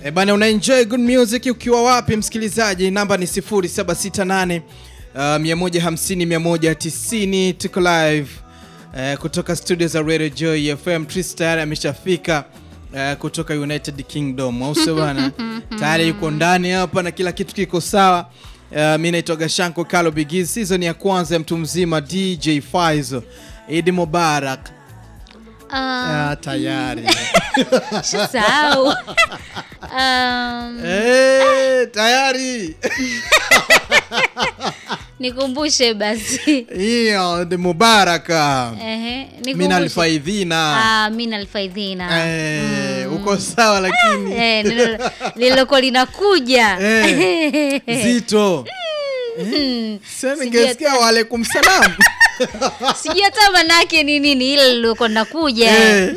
E bana, una enjoy good music ukiwa wapi msikilizaji? Namba ni 0768 uh, 150 190. Tuko live uh, kutoka studio za Radio Joy FM. Tris tayari ameshafika uh, kutoka United Kingdom, au sio bana? Tayari yuko ndani hapa na kila kitu kiko sawa. Uh, mi naitwa Gashanko Kalo Bigiz, season ya kwanza ya mtu mzima DJ Faizo. Idi Mubarak. Ah, Ah, tayari Sahau. Um, Eh, tayari nikumbushe basi. hiyo ni Mubaraka Ehe, mina nikumbushe. alfaidhina Ah, mina alfaidhina. Eh, uko sawa lakini Eh, nilo- lililoko linakuja. Eh, zito Mm, Sasa Sijui ningesikia waalaikum salam Sijui hata manake ni nini ile lililoko linakuja. Eh.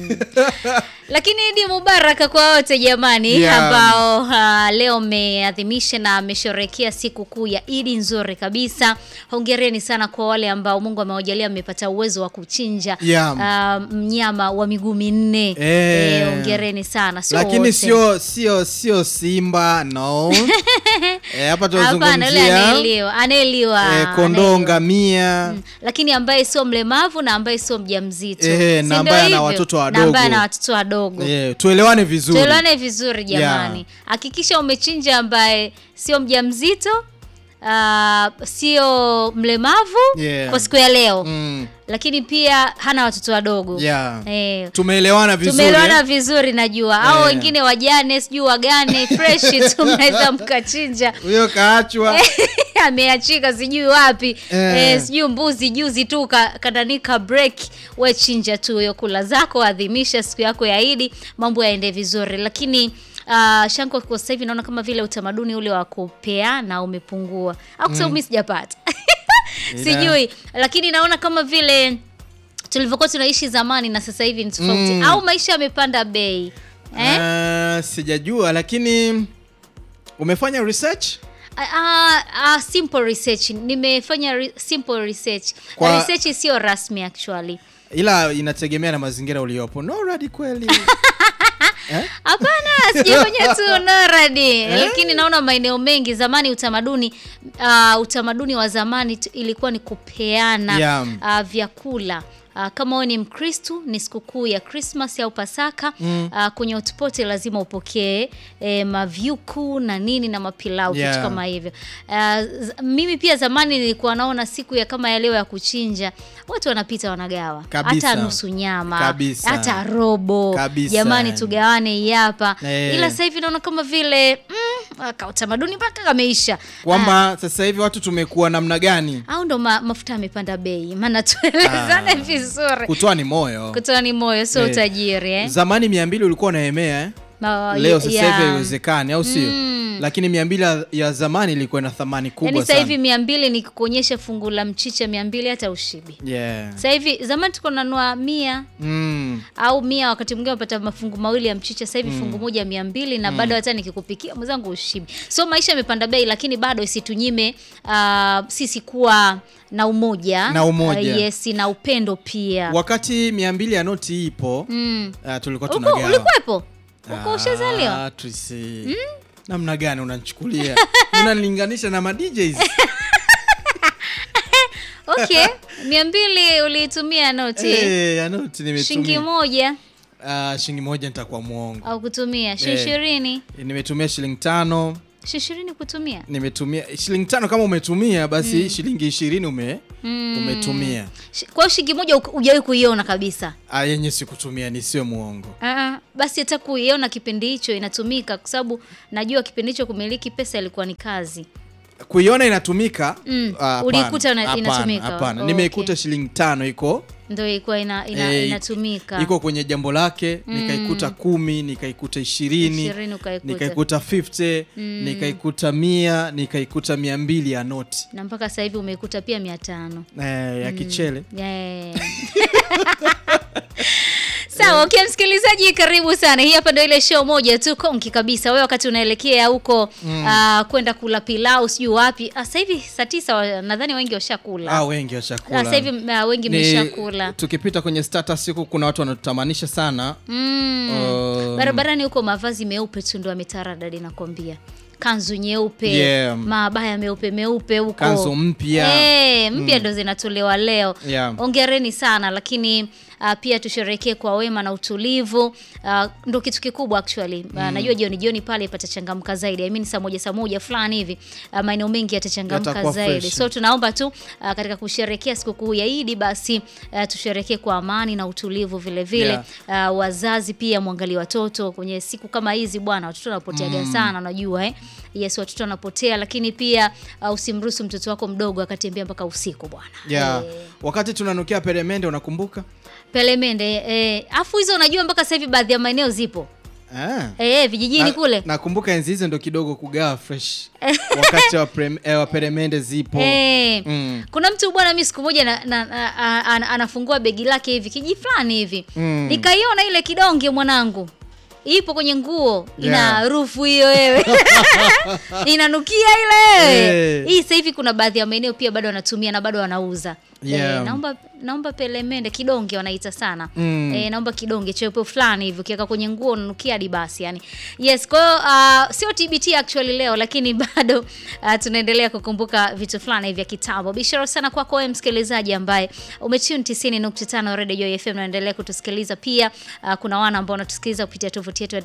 Lakini Idi Mubaraka kwa wote jamani Yeah. ambao uh, leo mmeadhimisha na mmesherehekea siku kuu ya Idi nzuri kabisa. Hongereni sana kwa wale ambao Mungu amewajalia mmepata uwezo wa kuchinja Yeah. uh, mnyama wa miguu minne. Eh. Eh, hongereni sana. Sio lakini wote. sio sio sio simba no Eh, hapa Hapana, yule tunazungumzia anaeliwa, anaeliwa. eh, kondoo anaeliwa. ngamia lakini ambaye sio mlemavu na ambaye sio mjamzito Eh, Si na ndio ambaye ana hivyo? watoto na wadogo. ambaye ana watoto wadogo Eh, tuelewane vizuri tuelewane vizuri jamani hakikisha umechinja ambaye sio mjamzito uh, sio mlemavu Yeah. kwa siku ya leo Mm, lakini pia hana watoto wadogo yeah. eh, tumeelewana vizuri tumeelewana eh? vizuri najua au Eh. wengine wajane sijui wagane fresh tu mnaweza mkachinja huyo kaachwa ameachika sijui wapi Eh. eh, sijui mbuzi juzi tu ka- kandanika break we chinja tu hiyo kula zako adhimisha siku yako ya idi mambo yaende vizuri lakini Uh, shanko kwa sasa hivi naona kama vile utamaduni ule wa kupeana umepungua au kwa sababu mi sijapata sijui lakini naona kama vile tulivyokuwa tunaishi zamani na sasa hivi ni tofauti Mm. au maisha yamepanda bei eh? Ah, sijajua lakini umefanya research Uh, uh, simple research nimefanya re simple research Kwa- research sio rasmi actually ila inategemea na mazingira uliopo no radi kweli hapana sijafanya tu noradi lakini naona maeneo mengi zamani utamaduni uh, utamaduni wa zamani tu- ilikuwa ni kupeana Yeah. uh, vyakula Uh, kama wewe ni mkristu ni sikukuu ya krismas au pasaka mm. uh, kwenye hotpoti lazima upokee eh, mavyuku na nini na mapilau Yeah. vitu kama hivyo uh, z- mimi pia zamani nilikuwa naona siku ya kama ya leo ya kuchinja watu wanapita wanagawa Kabisa. hata nusu nyama Kabisa. hata robo Kabisa. jamani tugawane hii hapa Eh. ila sasa hivi naona kama vile mm, ka utamaduni mpaka kameisha kwamba sasa hivi watu tumekuwa namna gani au ndo ma, mafuta yamepanda bei maana tuelezane Ah. vizuri kutoa ni moyo kutoa ni moyo sio Eh. utajiri eh? zamani mia mbili ulikuwa unaemea eh? Ma- leo sasa hivi ya- haiwezekani au sio Mm. lakini mia mbili ya- ya zamani ilikuwa na thamani kubwa yaani sasa sana hivi mia mbili ni kuonyesha fungu la mchicha mia mbili hata ushibi yeah. sasa hivi zamani tuko nanua mia mm. au mia wakati mwingine unapata mafungu mawili ya mchicha sasa hivi fungu moja mia mbili na bado hata nikikupikia mwenzangu ushibi so maisha yamepanda bei lakini bado isitunyime uh, sisi kuwa na umoja Na umoja. uh, yes na upendo pia wakati mia mbili ya noti ipo mm. uh, tulikuwa Uko- tunagawa ulikuwepo uko ushazaliwa Ah, Trisi. namna gani unanichukulia unanilinganisha na madjs okay mia mbili uliitumia noti Eh, ya noti shilingi nimetumia moja Ah, shilingi moja nitakuwa mwongo au kutumia shilingi Eh. ishirini nimetumia shilingi tano shilingi ishirini kutumia nimetumia shilingi tano kama umetumia basi shilingi ishirini ume, umetumia Shi- kwa hiyo shilingi moja uk- hujawahi kuiona kabisa Ah, yenye sikutumia nisiwe mwongo Ah, basi hata kuiona kipindi hicho inatumika kwa sababu najua kipindi hicho kumiliki pesa ilikuwa ni kazi kuiona inatumika Mm. ah, hapana, Ulikuta una- hapana, inatumika? hapana Oh, nimeikuta okay. shilingi tano iko ndo ilikuwa ina, ina, eh, inatumika iko kwenye jambo lake nikaikuta kumi nikaikuta ishirini Ishirini ukaikuta. nikaikuta 50 nikaikuta mia nikaikuta mia mbili ya noti na mpaka sasa hivi umeikuta pia mia tano eh, ya kichele Yeah. Sawa Sawa, okay, msikilizaji, karibu sana. Hii hapa ndio ile show moja tu konki kabisa. Wewe wakati unaelekea huko ah, kwenda kula pilau sijui wapi. Ah, Sasa hivi saa tisa wa- nadhani wengi washakula. Ah, wengi Ah, washakula. Sasa hivi ah, wengi Ni- mmeshakula. Tukipita kwenye status huku kuna watu wanatutamanisha sana. Mm. Um, Barabarani huko mavazi meupe tu ndo ametaradadi nakwambia. Kanzu nyeupe, Yeah. mabaya meupe meupe huko. Kanzu mpya. Eh, mpya ndo zinatolewa leo. Yeah. Ongereni sana lakini uh, pia tusherekee kwa wema na utulivu. Uh, ndo kitu kikubwa actually. Uh, najua jioni jioni pale patachangamka zaidi. I mean saa moja saa moja fulani hivi uh, maeneo mengi yatachangamka Yatakuwa zaidi. fresh. So tunaomba tu uh, katika kusherekea sikukuu ya Idi basi uh, tusherekee kwa amani na utulivu vile vile. Uh, wazazi pia mwangalie watoto kwenye siku kama hizi bwana, watoto wanapoteaga sana unajua eh. Yes, watoto wanapotea lakini pia uh, usimruhusu mtoto wako mdogo akatembea mpaka usiku bwana. Yeah. Eh, Wakati tunanukia peremende unakumbuka? Pelemende eh, afu hizo unajua mpaka sasa hivi baadhi ya maeneo zipo Ah. eh, vijijini Na- kule Nakumbuka enzi hizo ndo kidogo kugawa fresh. Wakati wa, prem, eh, wa peremende zipo. Eh, Mm. kuna mtu bwana, mi siku moja na, na, na, a- a- anafungua begi lake hivi kiji fulani hivi Mm. nikaiona ile kidonge mwanangu, ipo kwenye nguo ina Yeah. harufu hiyo wewe inanukia ile wewe. Eh. Hii sasa hivi kuna baadhi ya maeneo pia bado wanatumia na bado wanauza Yeah. eh, naomba naomba pelemende kidonge wanaita sana Mm. eh, naomba kidonge cheupe fulani hivi ukiweka kwenye nguo unanukia hadi basi yani yes kwa hiyo uh, sio TBT actually leo lakini bado uh, tunaendelea kukumbuka vitu fulani hivi vya kitambo bishara sana kwako wewe msikilizaji ambaye umetune 90.5 Radio Joy FM unaendelea kutusikiliza pia uh, kuna wana ambao wanatusikiliza kupitia tovuti yetu ya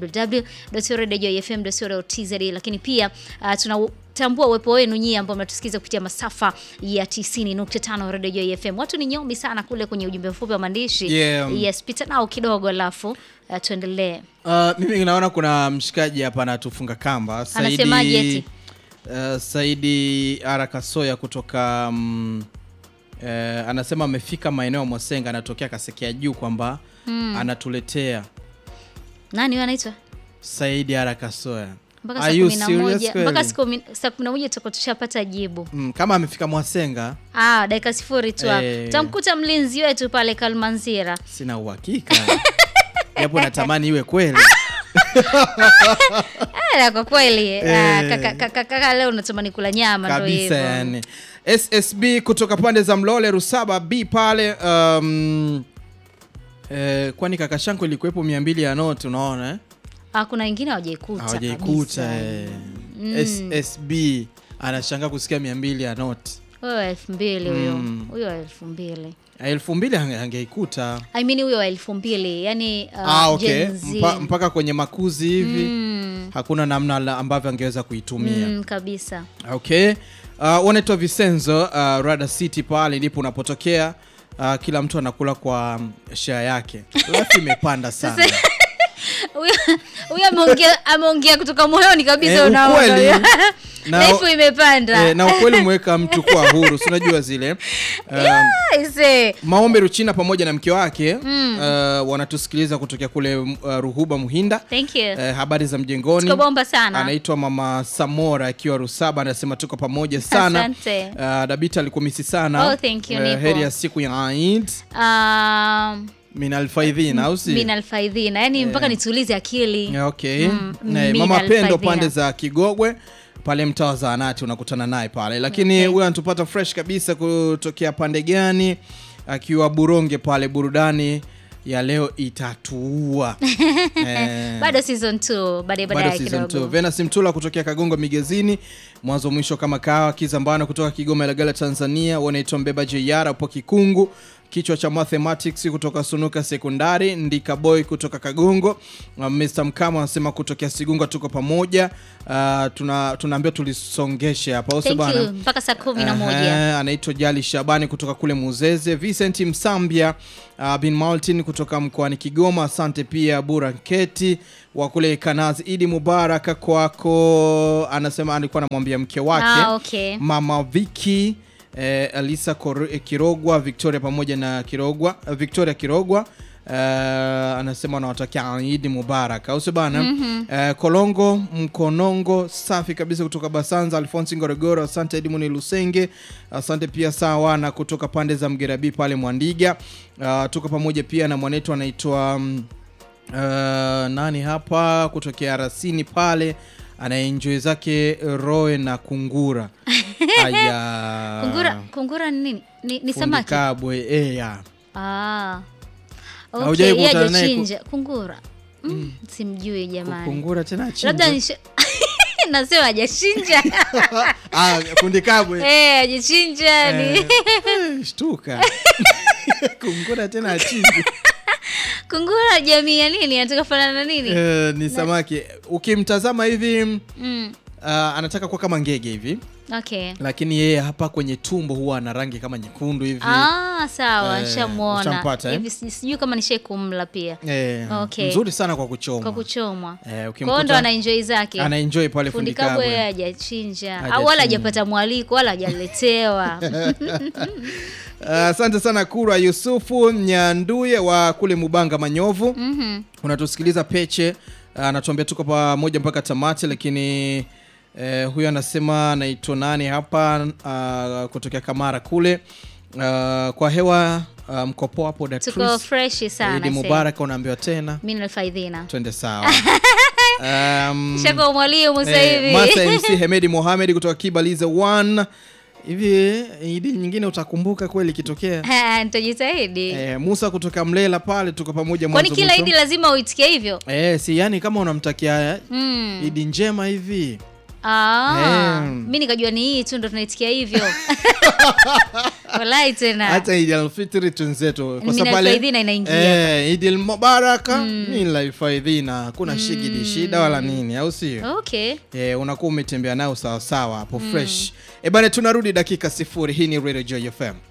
www.radiojoyfm.co.tz lakini pia uh, tuna tambua uwepo wenu nyie ambao mnatusikiliza kupitia masafa ya 90.5 Radio Joy FM. Watu ni nyomi sana kule kwenye ujumbe mfupi wa maandishi. Yeah. Yes, pita nao kidogo alafu uh, tuendelee. Uh, mimi naona kuna mshikaji hapa anatufunga kamba Anasemaje eti? uh, Saidi Arakasoya kutoka um, uh, anasema amefika maeneo ya Mosenga, anatokea Kasekea juu kwamba anatuletea Nani huyo anaitwa? Saidi Arakasoya. Mpaka Are saa you kumi na serious moja kweli? mpaka siku mi- saa kumi na moja tutakuwa tushapata jibu. Mm, kama amefika Mwasenga Ah, dakika sifuri tu hapo. Eh. Tamkuta mlinzi wetu pale Kalmanzira. sina uhakika japo natamani iwe kweli. Eh, kwa kweli Eh. ah, kaka, kaka, kaka leo natamani kula nyama ndio kabisa hivyo. yani. SSB kutoka pande za Mlole Rusaba B pale um, eh, kwani kaka Shanko ilikuwepo mia mbili ya noti unaona eh? Ah, kuna wengine hawajaikuta. hawajaikuta kabisa. eh. SSB anashangaa kusikia mia mbili ya noti Huyo wa elfu mbili huyo. Mm. Huyo wa elfu mbili. elfu mbili ange- angeikuta I mean huyo wa elfu mbili yani uh, ah, okay. Gen Z. Mpa, mpaka kwenye makuzi hivi Mm, hakuna namna la- ambavyo angeweza kuitumia mm, kabisa okay uh, wanaitwa Vicenzo uh, Rada City pale ndipo unapotokea uh, kila mtu anakula kwa um, share yake life imepanda sana Huyo- huyo ameongea ameongea kutoka moyoni kabisa Eh, unaona ukweli. huyo. Na- Life imepanda eh, na ukweli umeweka mtu kuwa huru si unajua zile um, Aise. Maombe Ruchina pamoja na mke wake uh, wanatusikiliza kutokea kule uh, Ruhuba Muhinda Thank you. uh, habari za mjengoni Tuko bomba sana. anaitwa mama Samora akiwa Rusaba anasema tuko pamoja sana Asante. uh, Dabita alikumisi sana Oh, thank you, Uh, nipo. heri ya siku ya Eid Um, min alfaidhin au si min alfaidhina yani mpaka nitulize akili Yeah, okay Mm, Na, min mama Pendo alfaidhina. pande za Kigogwe pale mtaa wa zaanati unakutana naye pale lakini Okay. huyo anatupata fresh kabisa kutokea pande gani akiwa Buronge pale burudani ya leo itatuua Eh, bado season 2 baadaye bado baadaye season kidogo 2 Venus Mtula kutokea Kagongo Migezini mwanzo mwisho kama kawa Kizambano kutoka Kigoma Ilagala Tanzania wanaitwa Mbeba JR upo Kikungu kichwa cha mathematics kutoka Sunuka Sekondari Ndika Boy kutoka Kagongo uh, Mr Mkama anasema kutokea Sigunga tuko pamoja uh, tuna tunaambiwa tulisongeshe hapa au sio thank bana? you mpaka saa kumi na moja Ehe, anaitwa Jali Shabani kutoka kule Muzeze, Vincent Msambia uh, bin Martin kutoka mkoani Kigoma. Asante pia Buranketi wa kule Kanazi. Idi Mubaraka kwako, anasema alikuwa anamwambia mke wake ah, okay mama Viki eh, Alisa Kor- eh, Kirogwa Victoria pamoja na Kirogwa eh, Victoria Kirogwa Uh, anasema anawatakia Idi Mubarak au sio bana? Eh, Kolongo Mkonongo safi kabisa kutoka Basanza, Alfonsi Ngorogoro, asante Edmund Lusenge, asante pia sawa na kutoka pande za Mgerabi pale Mwandiga. Uh, tuko pamoja pia na mwanetu anaitwa mm, uh, nani hapa kutokea Rasini pale anaenjoy zake roe na kungura aya Kungura, kungura ni nini? Ni, ni Fundi samaki. kabwe eh, ya. Ah. Okay, Haujawahi yeye kukutana naye ku- hajachinja kungura. Mm, simjui jamani. kungura tena Labda chinja. nisha nasema hajachinja. ah, fundi kabwe Eh, hajachinja ni Eh, eh, shtuka kungura tena achinji kungura jamii ya nini? Anataka fanana na nini? Eh, ni samaki ukimtazama hivi Mm. uh, anataka kuwa kama ngege hivi Okay. lakini yeye hapa kwenye tumbo huwa ana rangi kama nyekundu hivi Ah, sawa, Eh, nishamuona. ushampata, eh? Hivi si- sijui kama nishai kumla pia eh, Okay. mzuri sana kwa kuchoma kwa kuchomwa. eh, Kwa hiyo ndo ukimkuta ana enjoy zake. ana enjoy pale Fundi fundi kabwe kabwe hajachinja Hajachinja. au wala hajapata mwaliko wala hajaletewa. Uh, asante sana Kurwa Yusufu Nyanduye wa kule Mubanga Manyovu Mhm. unatusikiliza Peche uh, anatuambia tuko pamoja mpaka tamati, lakini uh, huyo anasema anaitwa nani hapa uh, kutokea Kamara kule uh, kwa hewa uh, mkopo hapo Tuko Datrice fresh sana. Idi sasa. Mubarak unaambiwa tena Mimi nalifaidhina. twende sawa um, Shaka mwalimu sasa eh, hivi. Masa MC Hemedi Mohamed kutoka Kibalize 1 hivi idi nyingine utakumbuka kweli ikitokea Ha, Nitajitahidi. Eh, Musa kutoka Mlela pale tuko pamoja Kwani mwanzo kila mwisho. idi lazima uitikie hivyo? Eh, si yani kama unamtakia Mm. idi njema hivi Ah, Eh. mi nikajua ni hii tu ndo tunaitikia hivyo. Walai tena. hata idi alfitri tunzetu kwa Mina sababu pale alfaidhina inaingia. eh, idi almubaraka mm. alfaidhina hakuna shigidi shida wala nini au sio Okay. eh, unakuwa umetembea nao sawasawa hapo fresh eh bana tunarudi dakika sifuri hii ni Radio Joy FM